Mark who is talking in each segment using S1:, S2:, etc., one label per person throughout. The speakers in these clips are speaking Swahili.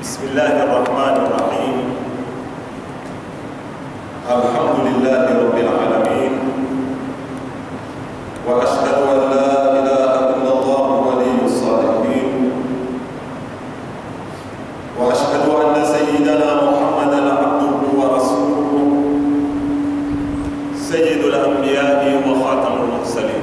S1: بسم الله الرحمن الرحيم الحمد لله رب العالمين وأشهد أن لا إله إلا الله ولي الصالحين وأشهد أن سيدنا محمدا عبده ورسوله سيد الأنبياء وخاتم المرسلين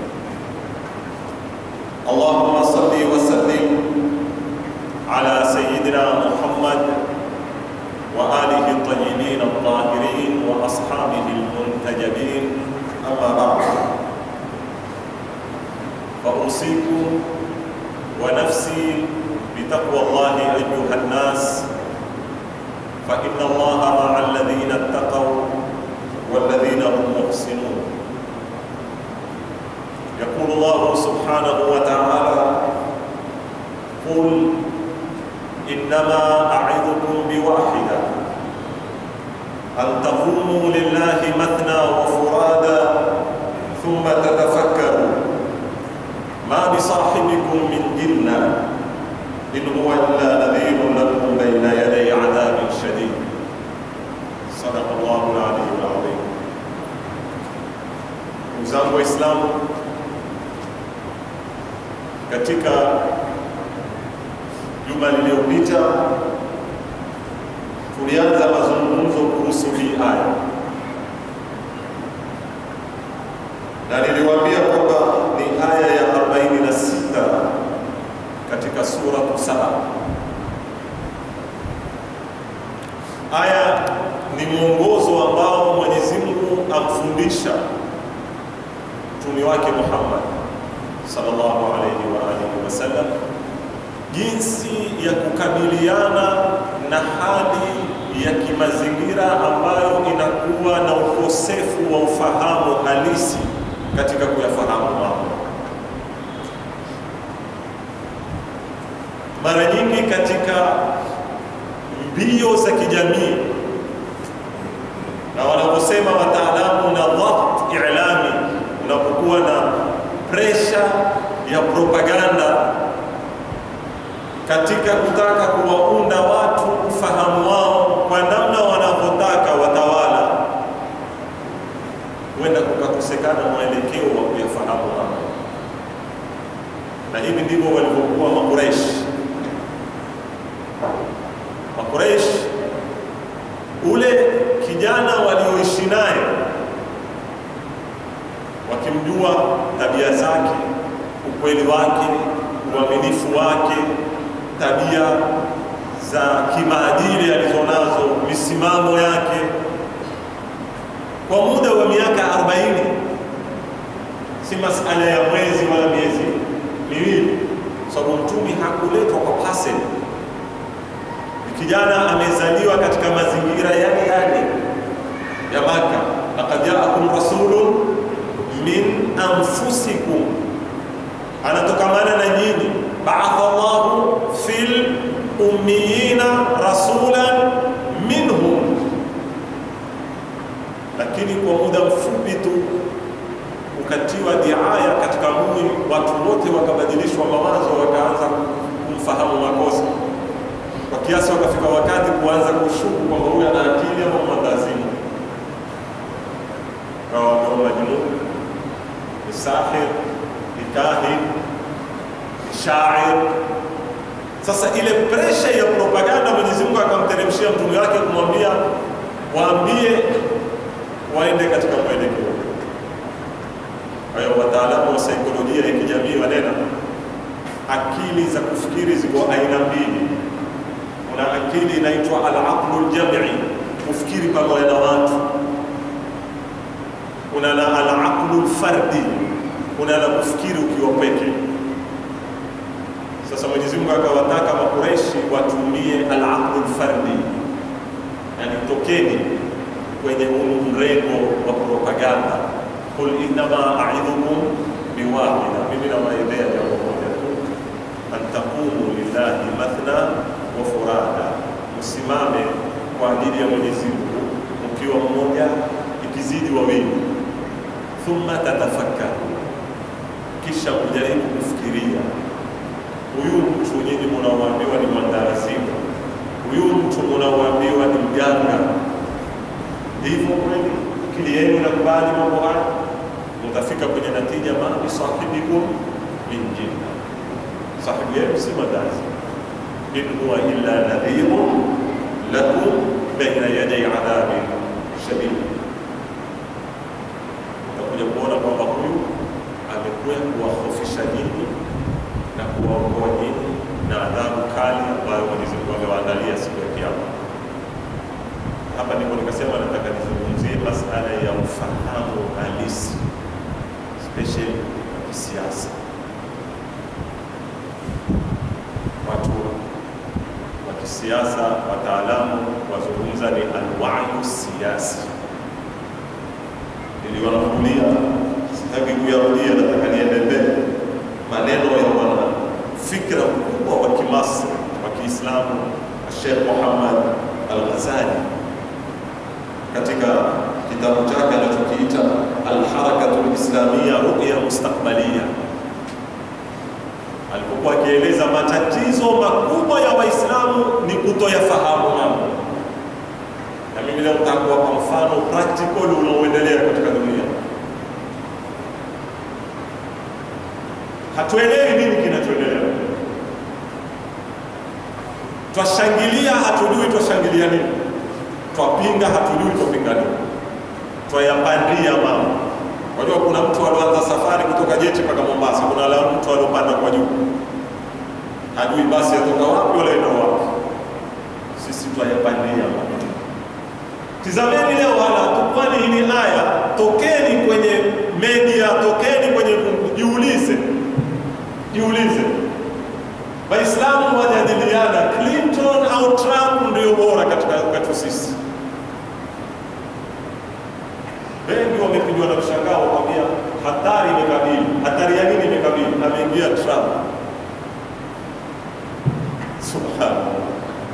S1: اللهم صل وسلم على سيدنا محمد وآله الطيبين الطاهرين وأصحابه المنتجبين أما بعد فأوصيكم ونفسي بتقوى الله أيها الناس فإن الله مع الذين اتقوا والذين هم محسنون يقول الله سبحانه وتعالى قل إنما أعظكم بواحدة أن تقوموا لله مثنى وفرادا ثم تتفكروا ما بصاحبكم من جنة إن هو إلا نذير لكم بين يدي عذاب شديد صدق الله العلي العظيم Ndugu Waislamu, katika juma lililopita tulianza mazungumzo kuhusu hii aya, na niliwaambia kwamba ni aya ya 46 katika suratu Saba. Aya ni mwongozo ambao Mwenyezi Mungu amfundisha mtume wake Muhammad sallallahu alayhi wa alihi wasallam jinsi ya kukabiliana na hali ya kimazingira ambayo inakuwa na ukosefu wa ufahamu halisi katika kuyafahamu mambo. Mara nyingi katika mbio za kijamii na wanaposema wataalamu na dhabt ilami, unapokuwa na presha ya propaganda katika kutaka kuwaunda watu ufahamu wao kwa namna wanavyotaka watawala, huenda kukakosekana mwelekeo wa kuyafahamu mambo, na hivi ndivyo walivyokuwa Makureishi. Makureishi, ule kijana walioishi naye wakimjua tabia zake, ukweli wake, uaminifu wake, tabia za kimaadili alizonazo, misimamo yake, kwa muda wa miaka 40, si masala ya mwezi wala miezi miwili, sababu mtumi hakuletwa kwa pasel. Kijana amezaliwa katika mazingira yale yale ya Maka, laqad jaakum rasulun min anfusikum, anatokamana na nyinyi. Baatha Allahu fil ummiyina rasulan minhum, lakini kwa muda mfupi tu ukatiwa diaya katika mui, watu wote wakabadilishwa mawazo, wakaanza kumfahamu makosa kwa kiasi wakafika wakati kuanza kushuku kwamba huyu ana akili ama mwandazimu, kawa wameomba jununi ni sahir, ni kahin, ni shair. Sasa ile presha ya propaganda Mwenyezi Mungu akamteremshia mtume wake kumwambia waambie waende katika mwelekeo. Kwa hiyo wataalamu wa saikolojia ya kijamii wanena akili za kufikiri ziko aina mbili. Kuna akili inaitwa al-aqlu al-jam'i, kufikiri pamoja na watu kuna na al-aqlu fardi, kuna na kufikiri ukiwa peke. Sasa Mwenyezi Mungu akawataka Makureishi watumie al-aqlu fardi, yani tokeni kwenye huu mrengo wa propaganda. Qul innama a'idhukum biwahida, mimi nawaelea jambo moja tu, an taqumu lillahi mathna wa furada, msimame kwa ajili ya Mwenyezi Mungu mkiwa mmoja, ikizidi wawili thumma tatafakkaru, kisha kujaribu kufikiria huyu mtu nyinyi mnaoambiwa ni mwandarazimu, huyu mtu unaoambiwa ni mganga, hivyo kweli akili yenu inakubali mambo haya, mtafika kwenye natija, ma bisahibikum min jinna, sahibu yenu si madazi, in huwa illa nadhirun lakum baina yaday adhabin shadid. Utakuja kuona kwamba huyu amekuja kuwahofisha nyinyi na kuwaokoa nyinyi na adhabu kali ambayo Mwenyezi Mungu amewaandalia siku ya Kiyama. Hapa ndipo nikasema nataka nizungumzie masala ya ufahamu halisi, especially wa kisiasa. Watu wa kisiasa, wataalamu wazungumza ni alwayu siasi. Niliwanukulia, sitaki kuyarudia, nataka niende mbele maneno ya bwana fikra mkubwa wa kimasri wa Kiislamu Sheikh Muhammad Al-Ghazali katika kitabu chake anachokiita Al-Harakatu Al-Islamia Ru'ya Mustakbalia, alipokuwa akieleza matatizo makubwa ya Waislamu ni kutoyafahamu mambo, na mimi leo nataka kuwapa mfano practical unaoendelea katika dunia. Hatuelewi nini kinachoendelea, twashangilia, hatujui twashangilia nini, twapinga, hatujui twapinga nini, twayapandia mambo. Wajua, kuna mtu alioanza safari kutoka Jeti mpaka Mombasa, kuna la mtu aliopanda kwa juu, hajui basi yatoka wapi wala enda wapi. Sisi twayapandia mambo. Tizameni leo hala tukwani hili aya, tokeni kwenye media, tokeni kwenye, jiulize jiulize, Waislamu wajadiliana Clinton au Trump ndio bora katika kwetu sisi. Wengi wamepigwa na mshangao, wakwambia hatari imekabili. Hatari ya nini imekabili? Ameingia Trump. Subhanallah,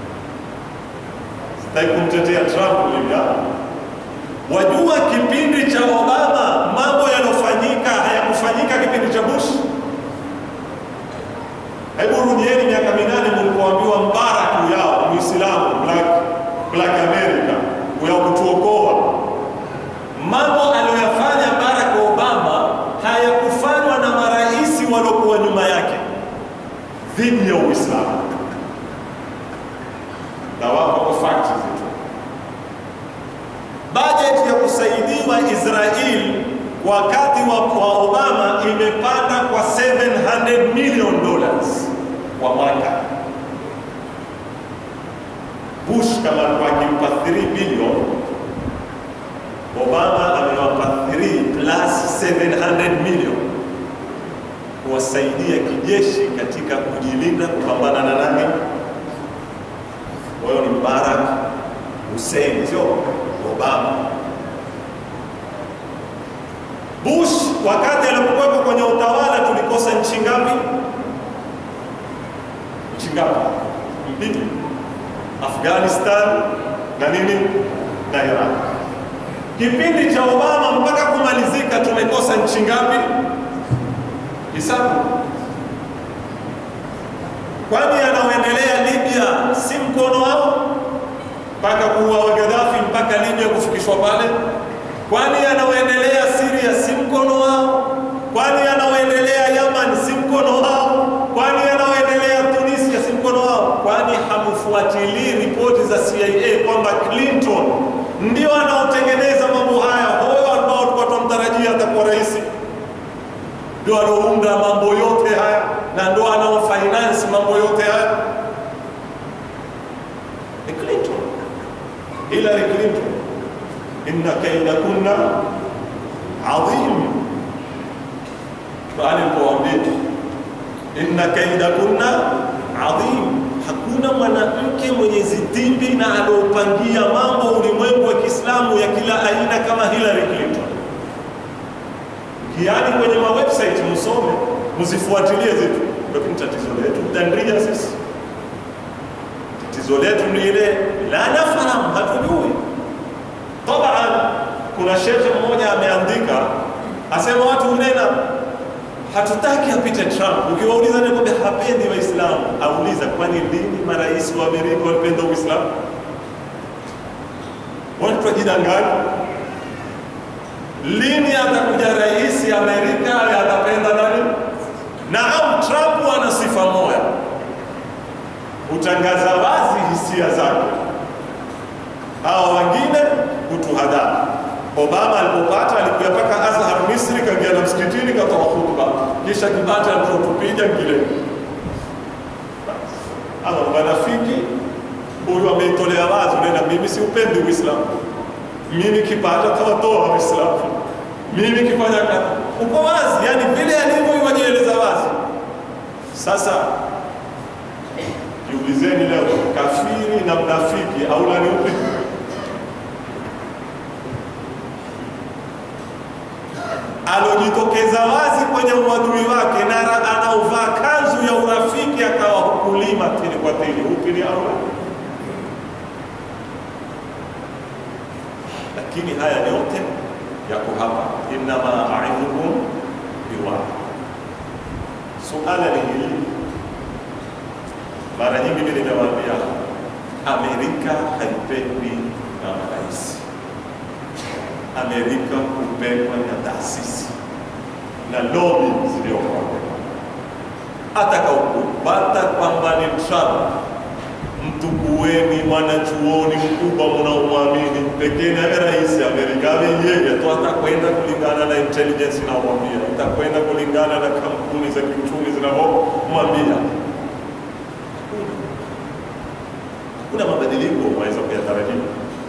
S1: sitaki kumtetea Trump mimi. Wajua kipindi cha Obama mambo yanofanyika hayakufanyika kipindi cha Bush. Hebu rudieni miaka minane mlipoambiwa Mbarak yao Muislamu black, black America ya kutuokoa. Mambo aliyoyafanya Barack Obama hayakufanywa na marais waliokuwa nyuma yake dhidi ya Uislamu, na wako kwa fakti zetu. Bajeti ya kusaidiwa Israel wakati wa, wa Obama imepanda kwa 700 million dollars kwa mwaka. Bush kama alikuwa akimpa 3 billion, Obama amewapa 3 plus 700 million kuwasaidia kijeshi katika kujilinda kupambana na nani? Huyo ni Barack Hussein, sio Obama. Bush wakati alipokuwepo kwenye utawala tulikosa nchi ngapi? Nchi ngapi? Mbili, Afghanistan na nini na Iraq. Kipindi cha Obama mpaka kumalizika tumekosa nchi ngapi? Hisabu. Kwani yanaoendelea Libya si mkono wao mpaka kuua Gaddafi mpaka Libya kufikishwa pale? Kwani yanaoendelea Syria si mkono wao? Kwani yanaoendelea Yaman si mkono wao? Kwani yanaoendelea Tunisia si mkono wao? Kwani hamfuatilii ripoti za CIA kwamba Clinton ndio anaotengeneza mambo haya? Huyo ambao tulikuwa tunamtarajia atakuwa rais, ndio anaounda mambo yote haya na ndio anaofinance mambo yote haya ni Clinton, Hillary Clinton inna kaida kunna adhim. Qurani ilipowaambia inna kaida kunna adhim, hakuna mwanamke mwenye zitimbi na aliopangia mambo ulimwengu wa Kiislamu ya kila aina kama Hillary Clinton. Kiani kwenye ma website msome, msifuatilie zitu, lakini tatizo letu tandia sisi, tatizo letu ni ile la nafahamu, hatujui Taban, kuna shekhe mmoja ameandika asema watu hunena hatutaki apite Trump. Ukiwauliza nakwambia hapendi Waislamu, auliza kwani lini marais wa Amerika walipenda Uislamu? Watu wajidanganya. Lini atakuja rais Amerika atapenda nani? Naam, Trump ana sifa moja, hutangaza wazi hisia zake, hawa wengine hutuhadaa. Obama alipopata alikuja mpaka Azhar Misri, kaingia na msikitini, katoa khutba, kisha kipata alichotupiga ngile ama wanafiki huyu ameitolea wazi, unaenda mimi siupendi Uislamu, mimi kipata tawatoa Uislamu, mimi kifanya kazi, uko wazi, yani vile alivyo wajieleza wazi. Sasa jiulizeni leo, kafiri na mnafiki aula ni upi? alojitokeza wazi kwenye uadui wake na anaovaa kanzu ya urafiki akawa hukulima tini kwa tini, upi ni aula? Lakini haya yote yako hapa, innama aidhukum biwahid. Suala ni hili, mara nyingi mimi nimewaambia, Amerika haipendi na marais Amerika hupendwa na taasisi na lobi zilizokuwa atakaukupata kwamba ni Trump, mtukueni mwanachuoni mkubwa mnaomwamini pekee naye rais Amerika awe yeye tu, atakwenda kulingana na intelligence inayomwambia, itakwenda kulingana na kampuni za kiuchumi zinavyomwambia. Hakuna mabadiliko waweza kuyatarajia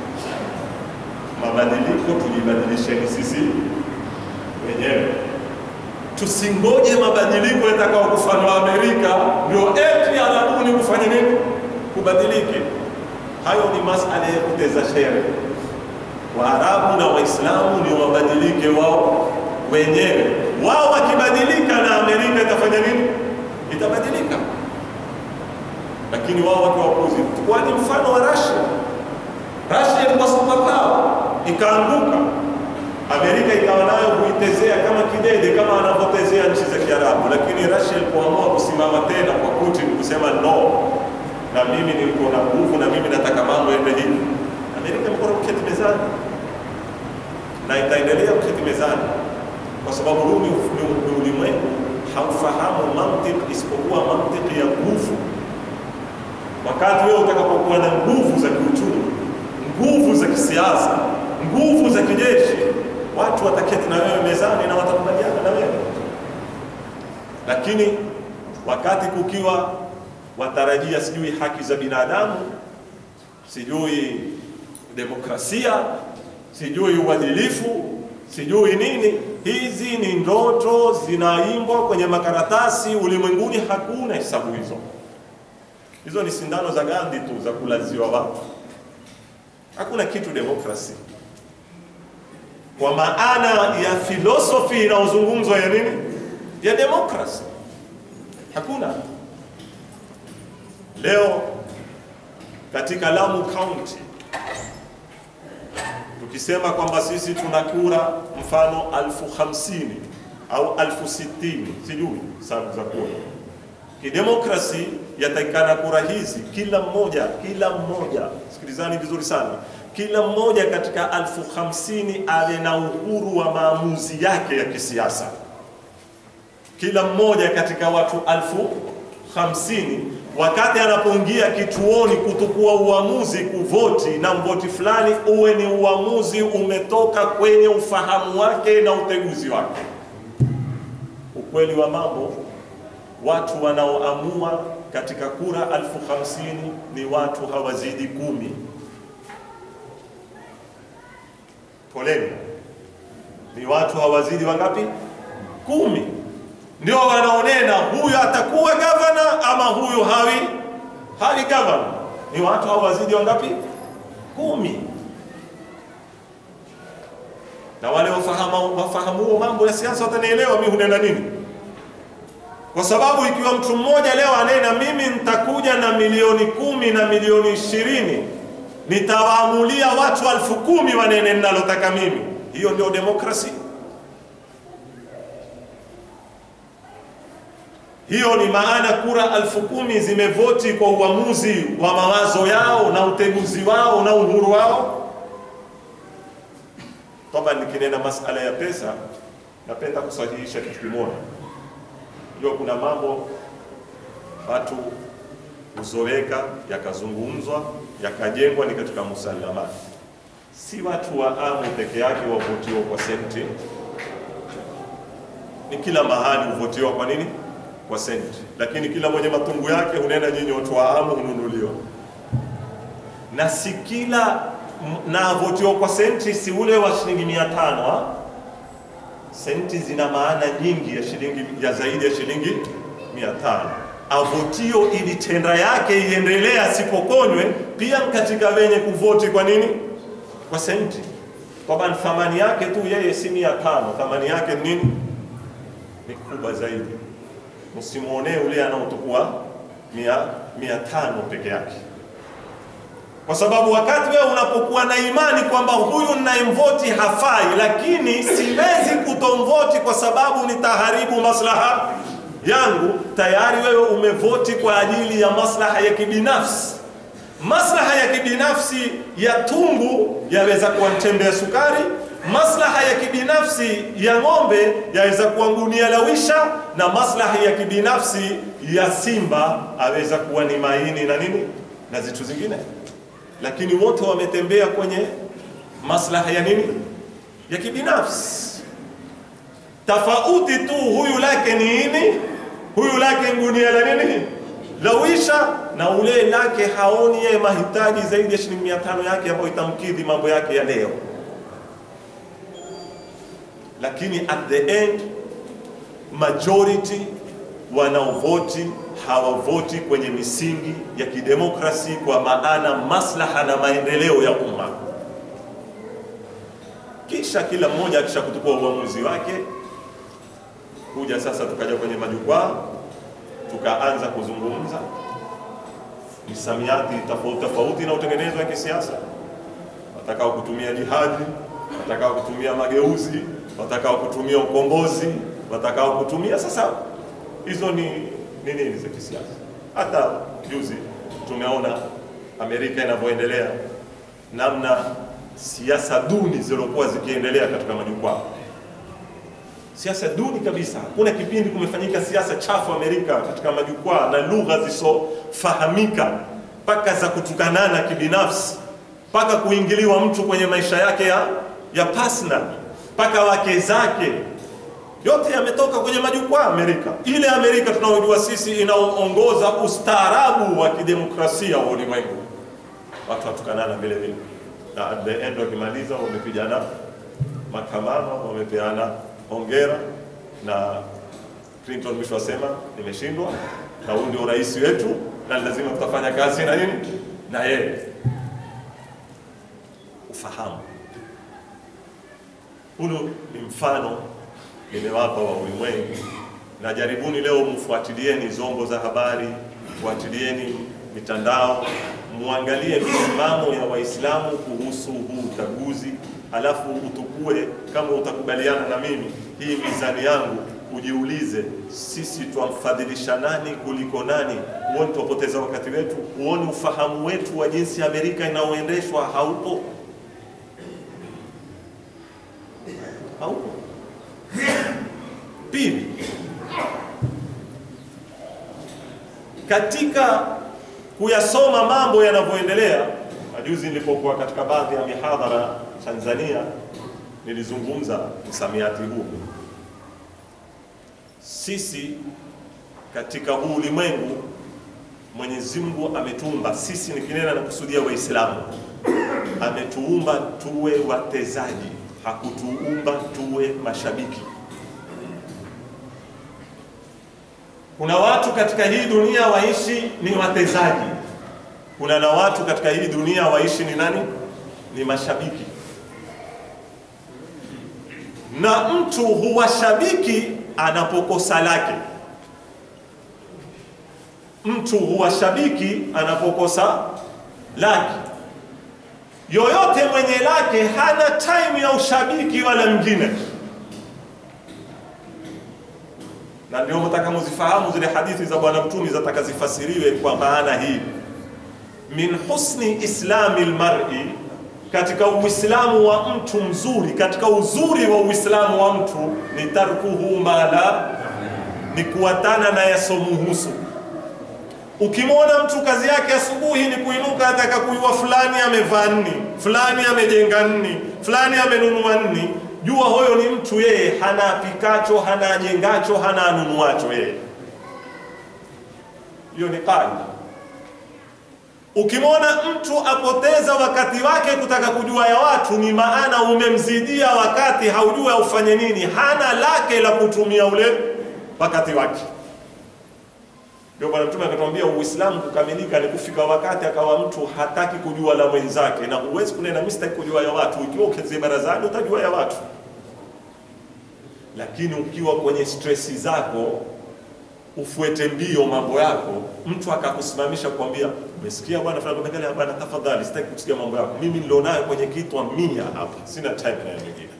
S1: mabadiliko tujibadilisheni sisi wenyewe, tusingoje mabadiliko yatakao kufanywa Amerika ndio eti arabuni kufanya nini kubadilike. Hayo ni masala ya kuteza shere. Waarabu na Waislamu ni wabadilike wao wenyewe. Wao wakibadilika na Amerika itafanya nini? Itabadilika. Lakini wao watu wapuzi, kwani mfano wa Russia Russia ilikuwa superpower ikaanguka, Amerika ikawa nayo kuitezea kama kidede, kama anavyotezea nchi za Kiarabu. Lakini Russia ilipoamua kusimama tena kwa Putin kusema no, na mimi niko na nguvu na mimi nataka mambo yaende hivi, Amerika imekuwa kuketi mezani na itaendelea kuketi mezani, kwa sababu huu ni ulimwengu haufahamu mantiki isipokuwa mantiki ya nguvu. Wakati wewe utakapokuwa na nguvu za kiuchumi nguvu za kisiasa, nguvu za kijeshi, watu wataketi na wewe mezani na watakubaliana na wewe. Lakini wakati kukiwa watarajia sijui haki za binadamu, sijui demokrasia, sijui uadilifu, sijui nini, hizi ni ndoto zinaimbwa kwenye makaratasi. Ulimwenguni hakuna hesabu hizo. Hizo ni sindano za Gandhi tu za kulaziwa watu hakuna kitu demokrasi kwa maana ya filosofi inayozungumzwa ya nini ya demokrasi hakuna. Leo katika Lamu County tukisema kwamba sisi tuna kura mfano alfu hamsini au alfu sitini sijui sababu za kura kidemokrasi yatakikana kura hizi kila mmoja kila mmoja, sikilizani vizuri sana, kila mmoja katika alfu hamsini awe na uhuru wa maamuzi yake ya kisiasa. Kila mmoja katika watu alfu hamsini wakati anapoingia kituoni kutukua uamuzi, kuvoti na mvoti fulani, uwe ni uamuzi umetoka kwenye ufahamu wake na uteguzi wake. Ukweli wa mambo watu wanaoamua katika kura alfu hamsini ni watu hawazidi kumi. Poleni, ni watu hawazidi wangapi? Kumi. Ndio wanaonena huyu atakuwa gavana ama huyu hawi hawi gavana. Ni watu hawazidi wangapi? Kumi. Na wale wafahamu wafahamu mambo ya siasa watanielewa mimi hunena nini kwa sababu ikiwa mtu mmoja leo anena mimi nitakuja na milioni kumi na milioni ishirini nitawaamulia watu alfu kumi wanene ninalotaka mimi, hiyo ndio demokrasi? Hiyo ni maana kura alfu kumi zimevoti kwa uamuzi wa mawazo yao na uteguzi wao na uhuru wao. Toba, nikinena masala ya pesa, napenda kusahihisha kitu kimoja. Hiyo kuna mambo watu huzoweka yakazungumzwa yakajengwa ni katika musalamati, si watu wa amu peke yake wavotiwa kwa senti, ni kila mahali huvotiwa kwa nini? Kwa senti, lakini kila mwenye matungu yake hunena, nyinyi watu wa amu hununuliwa, na si kila na avotiwa kwa senti, si ule wa shilingi mia tano ha? Senti zina maana nyingi ya shilingi ya zaidi ya shilingi mia tano avotio ili tenda yake iendelee asipokonywe, pia katika wenye kuvoti kwa nini? Kwa senti. Kwamba thamani yake tu yeye si mia tano, thamani yake ni nini? Ni kubwa zaidi. Msimuonee ule anaotukua mia, mia tano peke yake, kwa sababu wakati wewe unapokuwa na imani kwamba huyu ninayemvoti hafai, lakini siwezi kutomvoti kwa sababu nitaharibu maslaha yangu tayari wewe umevoti kwa ajili ya maslaha ya kibinafsi. Maslaha ya kibinafsi ya tumbu yaweza kuwa mtembe ya sukari, maslaha ya kibinafsi ya ng'ombe yaweza kuwa gunia la wisha, na maslaha ya kibinafsi ya simba aweza kuwa ni maini na nini na zitu zingine, lakini wote wametembea kwenye maslaha ya nini ya kibinafsi tofauti tu, huyu lake ni nini, huyu lake ngunia la nini la wisha, na ule lake haoni yeye mahitaji zaidi ya shilingi mia tano yake ambayo itamkidhi mambo yake ya leo. Lakini at the end majority wanaovoti hawavoti kwenye misingi ya kidemokrasi, kwa maana maslaha na maendeleo ya umma. Kisha kila mmoja akisha kuchukua uamuzi wake kuja sasa, tukaja kwenye majukwaa tukaanza kuzungumza misamiati tofauti tofauti na utengenezo wa kisiasa, watakao kutumia jihadi, watakao kutumia mageuzi, watakao kutumia ukombozi, watakao kutumia sasa, hizo ni ni nini za kisiasa. Hata juzi tumeona Amerika inavyoendelea, namna siasa duni zilizokuwa zikiendelea katika majukwaa siasa duni kabisa. Hakuna kipindi kumefanyika siasa chafu Amerika katika majukwaa na lugha zisizofahamika, mpaka za kutukanana kibinafsi, mpaka kuingiliwa mtu kwenye maisha yake ya, ya personal, mpaka wake zake, yote yametoka kwenye majukwaa Amerika. Ile Amerika tunaojua sisi inaoongoza ustaarabu wa kidemokrasia wa ulimwengu, watu watukanana vile vile, na at the end wakimaliza wamepigana makamano, wamepeana hongera na Clinton mwisho wasema nimeshindwa, na huyu ndio rais wetu na lazima tutafanya kazi na nini na yeye. Ufahamu hulu ni mfano nimewapa wa ulimwengu, na jaribuni leo mfuatilieni zombo za habari, mfuatilieni mitandao, muangalie misimamo ya Waislamu kuhusu huu uchaguzi alafu utukue kama utakubaliana na mimi hii mizani yangu, ujiulize, sisi twamfadhilisha nani kuliko nani? Huoni twapoteza wakati wetu? Huoni ufahamu wetu wa jinsi Amerika inaoendeshwa haupo? Haupo. Pili, katika kuyasoma mambo yanavyoendelea, majuzi nilipokuwa katika baadhi ya mihadhara Tanzania nilizungumza msamiati huu. Sisi katika huu ulimwengu Mwenyezi Mungu ametuumba sisi, nikinena na kusudia Waislamu, ametuumba tuwe watezaji, hakutuumba tuwe mashabiki. Kuna watu katika hii dunia waishi ni watezaji, kuna na watu katika hii dunia waishi ni nani? Ni mashabiki na mtu huwa shabiki anapokosa lake. Mtu huwa shabiki anapokosa lake. Yoyote mwenye lake hana time ya ushabiki wala mwingine. na ndio mtaka muzifahamu zile hadithi za Bwana Mtume zataka zifasiriwe kwa maana hii, min husni islami lmari, katika uislamu wa mtu mzuri, katika uzuri wa uislamu wa mtu ni tarkuhu mala, ni kuwatana na yasomuhusu. Ukimwona mtu kazi yake asubuhi ni kuinuka, ataka kuiwa fulani amevaa nni, fulani amejenga nni, fulani amenunua nni, jua huyo ni mtu yeye hana apikacho, hana ajengacho, hana anunuacho yeye. Hiyo ni kaida. Ukimwona mtu apoteza wakati wake kutaka kujua ya watu, ni maana umemzidia wakati, haujua ufanye nini, hana lake la kutumia ule wakati wake. Ndio Bwana Mtume akatuambia Uislamu kukamilika ni kufika wakati akawa mtu hataki kujua la mwenzake, na huwezi kunena mimi sitaki kujua ya watu. Ikiwa ukizie barazani utajua ya watu, lakini ukiwa kwenye stresi zako ufuete mbio mambo yako, mtu akakusimamisha kuambia, umesikia bwana fulani, mbele bwana, tafadhali sitaki kusikia mambo yako, mimi nilionayo kwenye kitwa mia hapa, sina time na wengine.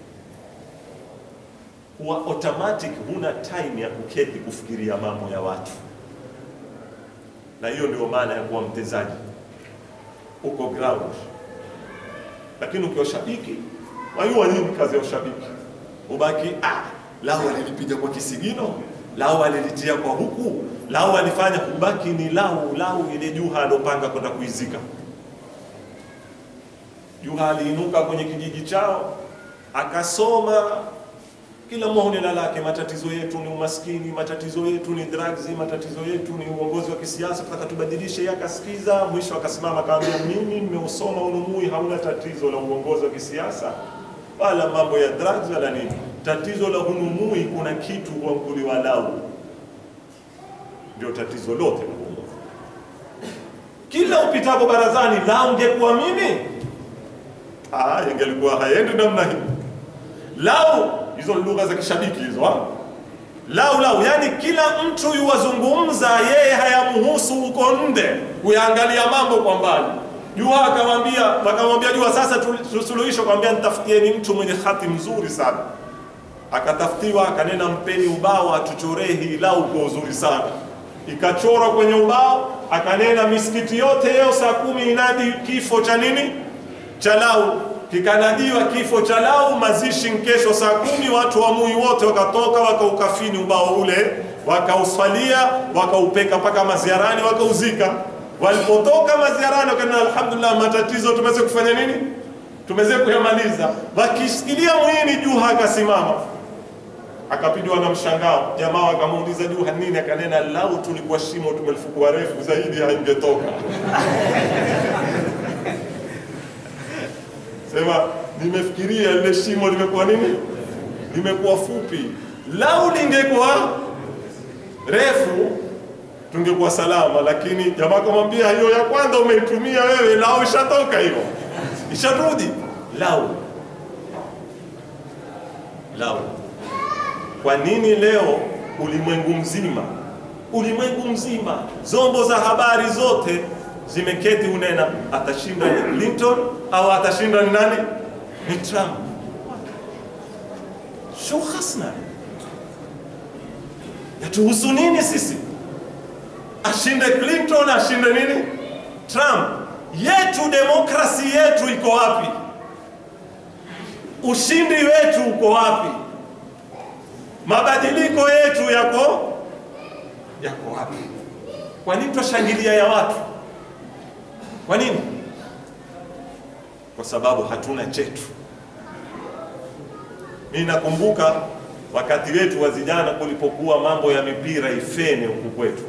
S1: Huwa automatic huna time ya kuketi kufikiria mambo ya watu na hiyo ndio maana ya kuwa mtezaji uko ground. Lakini ukiwa shabiki, wajua nini kazi ya ushabiki? Ubaki ah, lao alilipiga kwa kisigino, lao alilitia kwa huku, lao alifanya, ubaki ni lau lau ile Juha alopanga kwenda kuizika. Juha aliinuka kwenye kijiji chao akasoma kila mmoja na lake. Matatizo yetu ni umaskini, matatizo yetu ni drugs, matatizo yetu ni uongozi wa kisiasa, tutaka tubadilishe. Yakasikiza, mwisho akasimama akamwambia, mimi nimeusoma Unumui, hauna tatizo la uongozi wa kisiasa wala mambo ya drugs wala nini. Tatizo la Unumui, kuna kitu huanguliwa lau, ndio tatizo lote la Unumui. Kila upitapo barazani, lau ungekuwa mimi, ah, ingelikuwa haendi namna hii lau hizo lugha za kishabiki hizo ha? lau lau, yani kila mtu yuwazungumza yeye, hayamhusu huko nde kuyaangalia mambo kwa mbali. Jua akamwambia wakamwambia Jua, sasa tusuluhisho, akamwambia nitafutieni mtu mwenye hati mzuri sana. Akatafutiwa, akanena mpeni ubao atuchoree hii lau kwa uzuri sana. Ikachorwa kwenye ubao, akanena misikiti yote leo saa kumi inadi kifo cha nini cha lau kikanadiwa kifo cha lau, mazishi kesho saa kumi. Watu wa Mui wote wakatoka wakaukafini ubao ule, wakauswalia, wakaupeka mpaka maziarani, wakauzika. Walipotoka maziarani, wakanena alhamdulillah, matatizo tumeweza kufanya nini, tumeweza kuyamaliza. Wakisikilia mwini, Juha akasimama akapidiwa na mshangao. Jamaa wakamuuliza Juha nini, akanena lau tulikuwa shimo tumelifukua refu zaidi, haingetoka Sema nimefikiria lile shimo limekuwa nini, limekuwa fupi. Lau lingekuwa refu tungekuwa salama, lakini jamaa kamwambia, hiyo ya kwanza umeitumia wewe, lau ishatoka hiyo, isharudi. Lau lau. Kwa nini leo ulimwengu mzima, ulimwengu mzima, zombo za habari zote zimeketi unena atashinda ni Clinton au atashinda ni nani? Ni Trump. Shu khasna yatuhusu nini sisi? Ashinde Clinton, ashinde nini Trump? Yetu demokrasi yetu iko wapi? Ushindi wetu uko wapi? Mabadiliko yetu yako yako wapi? Kwa nini twashangilia ya watu? Kwa nini? Kwa sababu hatuna chetu. Mimi nakumbuka wakati wetu wa vijana kulipokuwa mambo ya mipira ifene huku kwetu,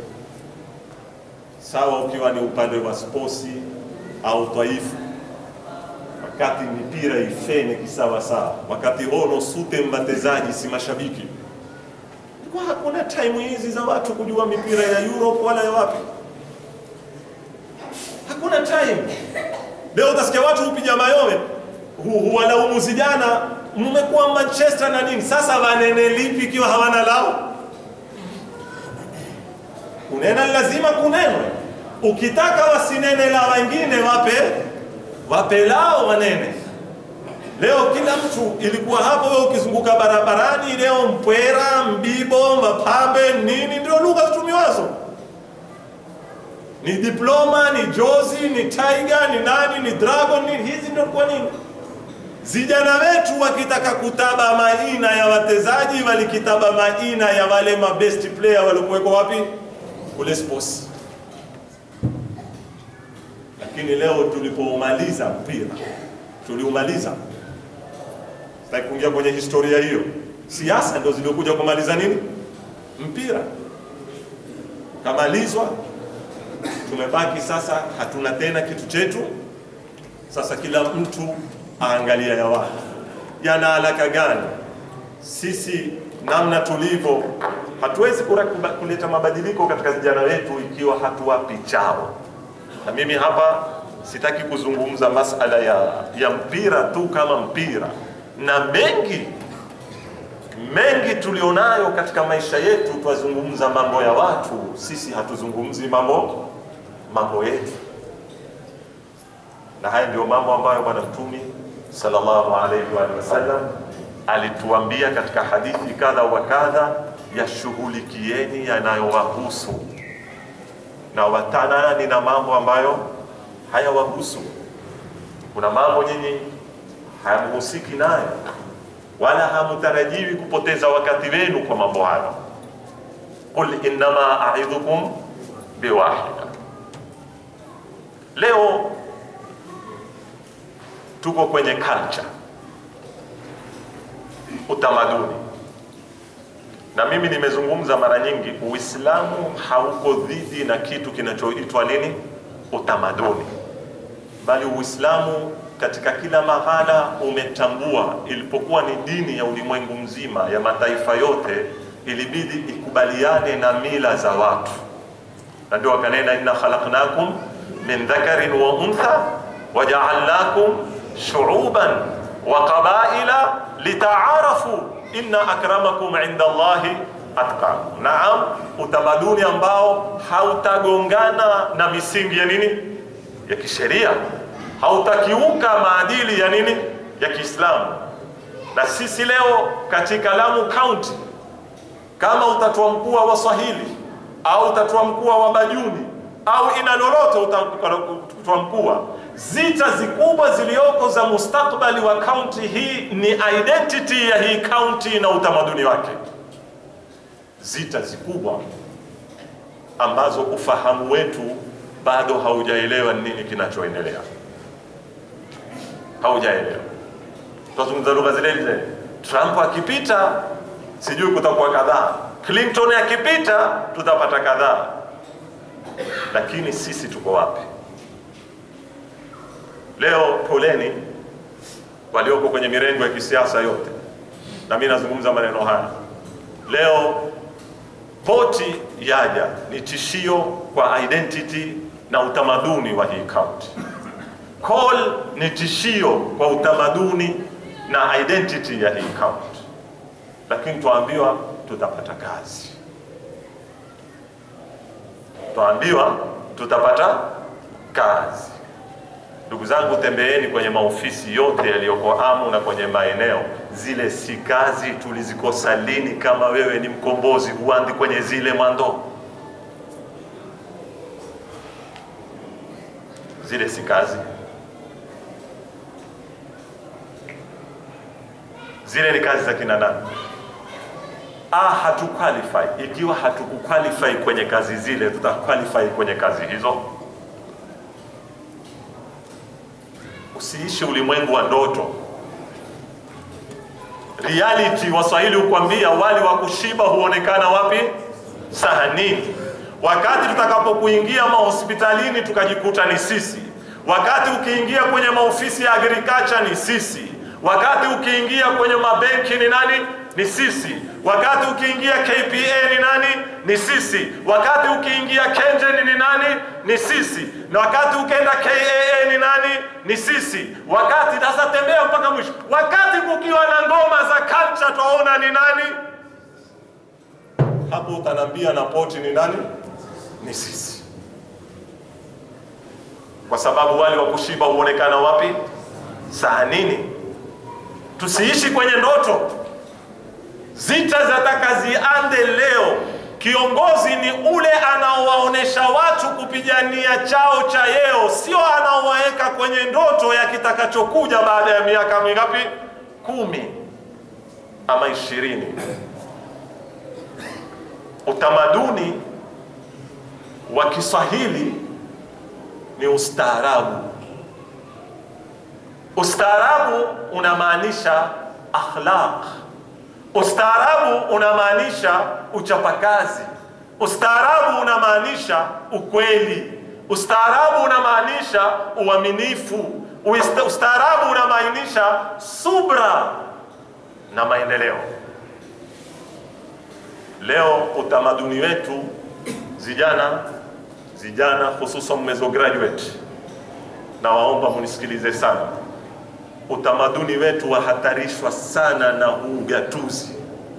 S1: sawa, ukiwa ni upande wa sposi au taifu, wakati mipira ifene kisawa sawa, wakati hono sute mbatezaji si mashabiki, kwa hakuna time hizi za watu kujua mipira ya Europe wala ya wapi hakuna time. Leo utasikia watu hupiga mayowe, huwalaumu vijana, mmekuwa Manchester na nini. Sasa wanene lipi ikiwa hawana lao? Kunena lazima kunenwe. Ukitaka wasinene la wengine, wape wape lao wanene. Leo kila mtu ilikuwa hapo, wewe ukizunguka barabarani leo, mpwera, mbibo, mapambe, nini ndio lugha zitumiwazo, ni diploma, ni jozi, ni tiger, ni nani, ni dragon, ni hizi ndio kwa nini Vijana wetu wakitaka kutaba maina ya watezaji walikitaba maina ya wale ma best player waliokuwekwa wapi kule sports. Lakini leo tulipoumaliza mpira, tuliumaliza, sitaki kuingia kwenye historia hiyo. Siasa ndio ziliokuja kumaliza nini mpira, kamalizwa, tumebaki sasa, hatuna tena kitu chetu. Sasa kila mtu aangalia ya watu yana haraka gani. Sisi namna tulivyo, hatuwezi kuleta mabadiliko katika vijana wetu ikiwa hatuwapi chao. Na mimi hapa sitaki kuzungumza masala ya, ya mpira tu kama mpira, na mengi mengi tulionayo katika maisha yetu, twazungumza mambo ya watu, sisi hatuzungumzi mambo mambo yetu, na haya ndio mambo ambayo Bwana Mtume sallallahu alayhi wa sallam alituambia katika hadithi kadha wa kadha, yashughulikieni yanayowahusu na watanani na mambo ambayo hayawahusu. Kuna mambo nyinyi hayamhusiki nayo, wala hamtarajiwi kupoteza wakati wenu kwa mambo hayo. Qul innama a'idhukum biwahida. Leo tuko kwenye culture, utamaduni, na mimi nimezungumza mara nyingi, Uislamu hauko dhidi na kitu kinachoitwa nini, utamaduni, bali Uislamu katika kila mahala umetambua, ilipokuwa ni dini ya ulimwengu mzima ya mataifa yote, ilibidi ikubaliane na mila za watu, na ndio wakanena, inna khalaqnakum min dhakarin wa untha waja'alnakum shu'uban wa qabaila litaarafu inna akramakum inda Allahi atqakum. Naam, utamaduni ambao hautagongana na misingi ya nini ya kisheria, hautakiuka maadili ya nini ya Kiislamu. Na sisi leo katika Lamu County, kama utatua mkuu wa Waswahili au utatua mkuu wa Bajuni au ina lolote utatua mkuu zita zikubwa zilioko za mustakbali wa kaunti hii ni identity ya hii kaunti na utamaduni wake. Zita zikubwa ambazo ufahamu wetu bado haujaelewa nini kinachoendelea, haujaelewa. Tutazungumza lugha zile zile. Trump akipita, sijui kutakuwa kadhaa. Clinton akipita, tutapata kadhaa. Lakini sisi tuko wapi? Leo poleni walioko kwenye mirengo ya kisiasa yote, na mimi nazungumza maneno haya leo. Poti yaja ni tishio kwa identity na utamaduni wa hii kaunti. Coal ni tishio kwa utamaduni na identity ya hii kaunti, lakini tuambiwa tutapata kazi, tuambiwa tutapata kazi. Ndugu zangu, tembeeni kwenye maofisi yote yaliyoko Amu na kwenye maeneo zile, si kazi tulizikosa lini? Kama wewe ni mkombozi, huandi kwenye zile mwando, zile si kazi, zile ni kazi za kina nani? Ah, hatu qualify. Ikiwa hatuku qualify kwenye kazi zile, tuta qualify kwenye kazi hizo? Usiishi ulimwengu wa ndoto. Reality, Waswahili hukwambia wali wa kushiba huonekana wapi? Sahanini. Wakati tutakapokuingia mahospitalini tukajikuta ni sisi, wakati ukiingia kwenye maofisi ya agriculture ni sisi, wakati ukiingia kwenye mabenki ni nani? Ni sisi. Wakati ukiingia KPA ni nani? Ni sisi. Wakati ukiingia KenGen ni nani? Ni sisi. Na wakati ukienda KAA ni nani? Ni sisi. Wakati sasa tembea mpaka mwisho. Wakati kukiwa na ngoma za culture twaona ni nani? Hapo utanambia na poti ni nani? Ni sisi. Kwa sababu wale wa kushiba huonekana wapi? Sahanini. tusiishi kwenye ndoto. Zita zataka ziande leo. Kiongozi ni ule anaowaonesha watu kupigania chao cha yeo, sio anaowaweka kwenye ndoto ya kitakachokuja baada ya miaka mingapi? Kumi ama ishirini. Utamaduni wa Kiswahili ni ustaarabu. Ustaarabu unamaanisha akhlaq. Ustaarabu unamaanisha uchapakazi. Ustaarabu unamaanisha ukweli. Ustaarabu unamaanisha uaminifu. Uista- Ustaarabu unamaanisha subra na maendeleo. Leo utamaduni wetu vijana vijana, hususan mmezo graduate, na waomba munisikilize sana. Utamaduni wetu wahatarishwa sana na huu ugatuzi.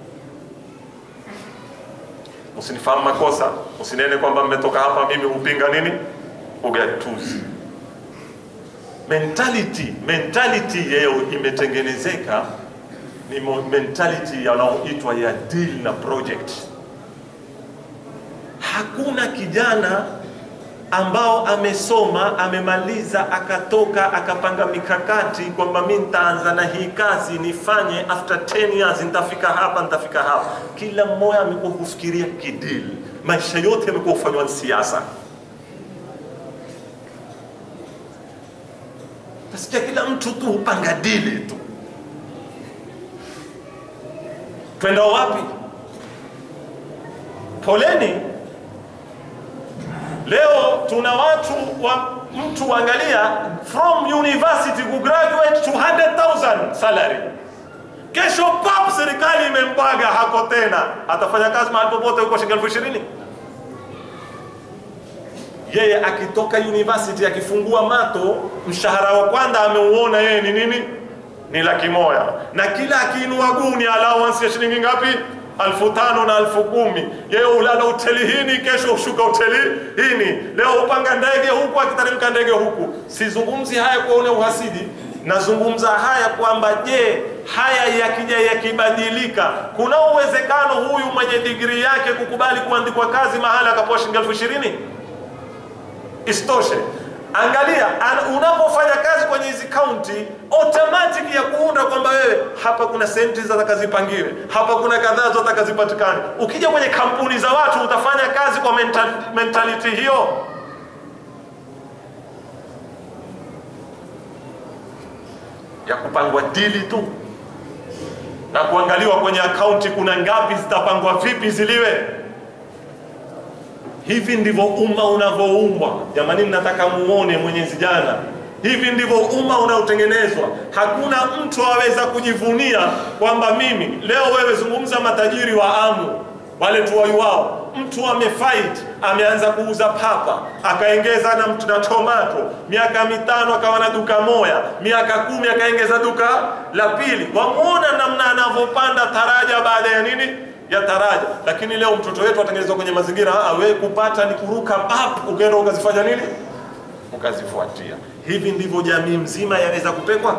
S1: Msinifahamu makosa, msinene kwamba mmetoka hapa mimi hupinga nini ugatuzi. Mentality, mentality yeo imetengenezeka ni mo- mentality yanayoitwa ya deal na project. Hakuna kijana ambao amesoma amemaliza akatoka akapanga mikakati kwamba mi nitaanza na hii kazi nifanye after 10 years nitafika hapa nitafika hapa. Kila mmoja amekuwa kufikiria kidil, maisha yote yamekuwa kufanywa ni siasa. Tasikia kila mtu tu hupanga dili tu. Twenda wapi? Poleni. Leo tuna watu wa mtu angalia, from university ku graduate 200,000 salary. Kesho pap, serikali imembaga hako tena, atafanya kazi mahali popote huko shilingi elfu ishirini. Yeye akitoka university akifungua mato, mshahara wa kwanza ameuona yeye ni nini? Ni laki moja, na kila akiinua guni allowance ya shilingi ngapi? alfu tano na alfu kumi. Yeye ulala hoteli hini, kesho ushuka hoteli hini, leo upanga ndege huku, akiteremka ndege huku. Sizungumzi haya kuone uhasidi, nazungumza haya kwamba je, haya yakija yakibadilika, kuna uwezekano huyu mwenye digrii yake kukubali kuandikwa kazi mahali akapewa shilingi elfu ishirini? Isitoshe, angalia an, unapofanya kazi kwenye hizi kaunti, automatic ya kuunda kwamba wewe hapa kuna senti zataka zipangiwe, hapa kuna kadhaa zataka zipatikane. Ukija kwenye kampuni za watu utafanya kazi kwa mental, mentality hiyo. ya kupangwa dili tu na kuangaliwa kwenye akaunti kuna ngapi zitapangwa vipi ziliwe Hivi ndivyo umma unavyoumbwa. Jamani, nataka muone Mwenyezi jana, hivi ndivyo umma unaotengenezwa. Hakuna mtu aweza kujivunia kwamba mimi leo. Wewe zungumza matajiri wa Amu wale tuwai wao, mtu amefight, ameanza kuuza papa, akaengeza na mtu na tomato, miaka mitano akawa na duka moya, miaka kumi akaengeza duka la pili. Wamuona namna anavyopanda taraja baada ya nini ya taraja. Lakini leo mtoto wetu atengenezwa kwenye mazingira awe kupata ni kuruka pap, ukaenda ukazifanya nini, ukazifuatia. Hivi ndivyo jamii mzima yaweza kupekwa.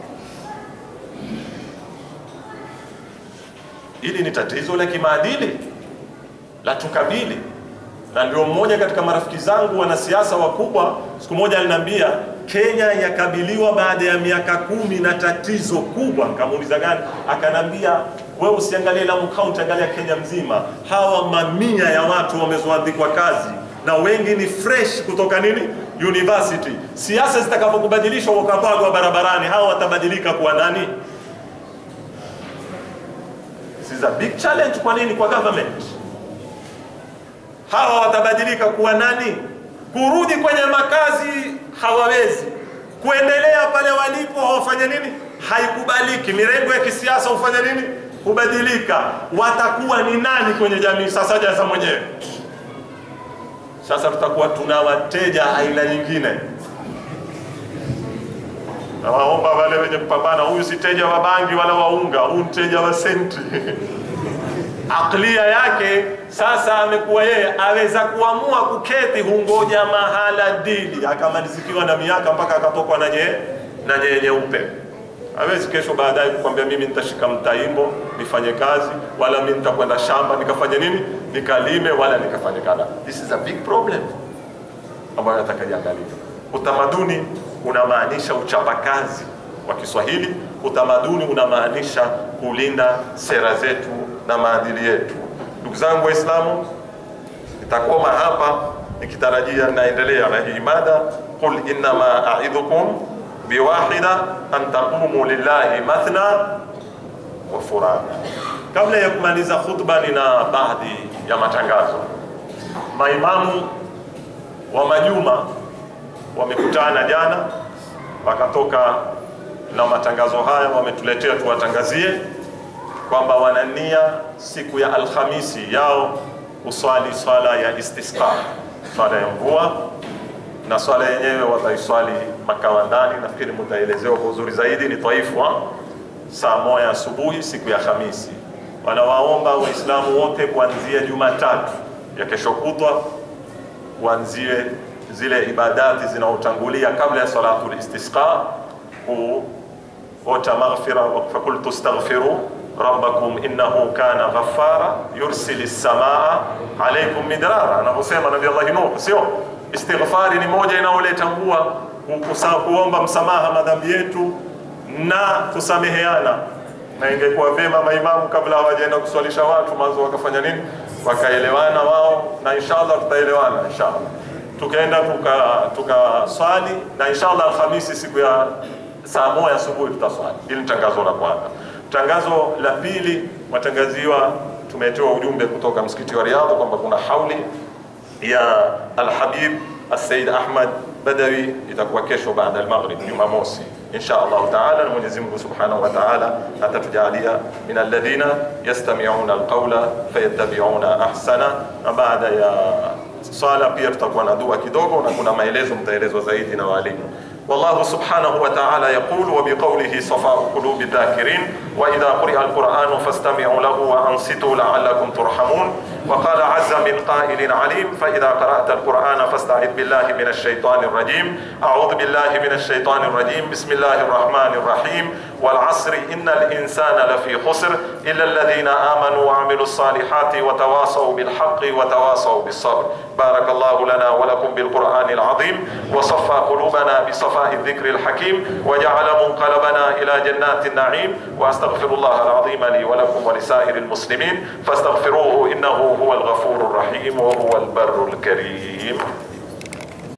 S1: Hili ni tatizo la kimaadili la tukabili, na ndio mmoja katika marafiki zangu wanasiasa wakubwa siku moja aliniambia Kenya yakabiliwa baada ya miaka kumi na tatizo kubwa. Nikamuuliza gani? Akanambia wewe usiangalie Lamu County, angalia Kenya mzima. Hawa mamia ya watu wamezoandikwa kazi na wengi ni fresh kutoka nini university. Siasa zitakapokubadilishwa wakapagwa barabarani, hawa watabadilika kuwa nani? This is a big challenge. Kwa nini? Kwa government. Hawa watabadilika kuwa nani? Kurudi kwenye makazi hawawezi, kuendelea pale walipo hawafanye nini? Haikubaliki. Mirengo ya kisiasa hufanya nini? Kubadilika. Watakuwa ni nani kwenye jamii? Sasa jaza mwenyewe. Sasa tutakuwa tuna wateja aina nyingine. Nawaomba wale wenye kupambana, huyu si teja wa bangi wala wa unga, huyu mteja wa senti aklia yake sasa amekuwa yeye aweza kuamua kuketi, hungoja mahala dili akamalizikiwa na miaka mpaka akatokwa na nye na nye nyeupe. hawezi kesho baadaye kukwambia mimi nitashika mtaimbo nifanye kazi, wala mimi nitakwenda shamba nikafanye nini, nikalime, wala nikafanye kadha. This is a big problem ambayo nataka iangaliwe. Utamaduni unamaanisha uchapakazi wa Kiswahili. Utamaduni unamaanisha kulinda sera zetu na maadili yetu. Ndugu zangu Waislamu, nitakoma hapa nikitarajia naendelea na hii mada, qul innama aidhukum biwahida an taqumu lillahi mathna wa furada. Kabla ya kumaliza khutba, nina baadhi ya matangazo. Maimamu wa majuma wamekutana jana, wakatoka na matangazo haya, wametuletea tuwatangazie kwamba wanania siku ya Alhamisi yao uswali swala ya istisqa, swala ya mvua, na swala yenyewe wataiswali Makawandani. Nafikiri mutaelezewa kwa uzuri zaidi, ni Taifu wa saa moja asubuhi siku ya Hamisi. Wanawaomba Waislamu wote kuanzia Jumatatu ya kesho kutwa kuanzie zile ibadati zinaotangulia kabla ya salatul istisqa kuota maghfira, fakultu astaghfiru rabbakum innahu kana ghaffara yursili samaa alaikum midrara, anavyosema Nabii Allah Nuh. Sio istighfari ni moja inaoleta mvua, kuomba msamaha madhambi yetu na kusameheana. Na ingekuwa vyema maimamu kabla hawajaenda kuswalisha watu mwanzo wakafanya nini, wakaelewana wao, na inshallah tutaelewana inshallah tukaenda tukaswali tuka na inshallah Alhamisi siku ya saa moja asubuhi tutaswali. Hili ni tangazo la kwanza. Tangazo la pili, matangaziwa tumetoa ujumbe kutoka msikiti wa Riyadh kwamba kuna hauli ya Alhabib Said Ahmad Badawi itakuwa kesho baada ya maghrib, Jumamosi insha Allah taala, na Mwenyezi Mungu subhanahu wa taala atatujalia min alladhina yastami'una alqawla fayattabi'una ahsana. Na baada ya swala pia tutakuwa na dua kidogo, na kuna maelezo mtaelezwa zaidi na walimu. والله سبحانه وتعالى يقول وبقوله صفاء قلوب الذاكرين وإذا قرئ القرآن فاستمعوا له وأنصتوا لعلكم ترحمون وقال عز من قائل عليم فإذا قرأت القرآن فاستعذ بالله من الشيطان الرجيم أعوذ بالله من الشيطان الرجيم بسم الله الرحمن الرحيم والعصر إن الإنسان لفي خسر إلا الذين آمنوا وعملوا الصالحات وتواصوا بالحق وتواصوا بالصبر بارك الله لنا ولكم بالقرآن العظيم وصفى قلوبنا بصفاء الذكر الحكيم وجعل منقلبنا إلى جنات النعيم وأستغفر الله العظيم لي ولكم ولسائر المسلمين فاستغفروه إنه هو الغفور الرحيم وهو البر الكريم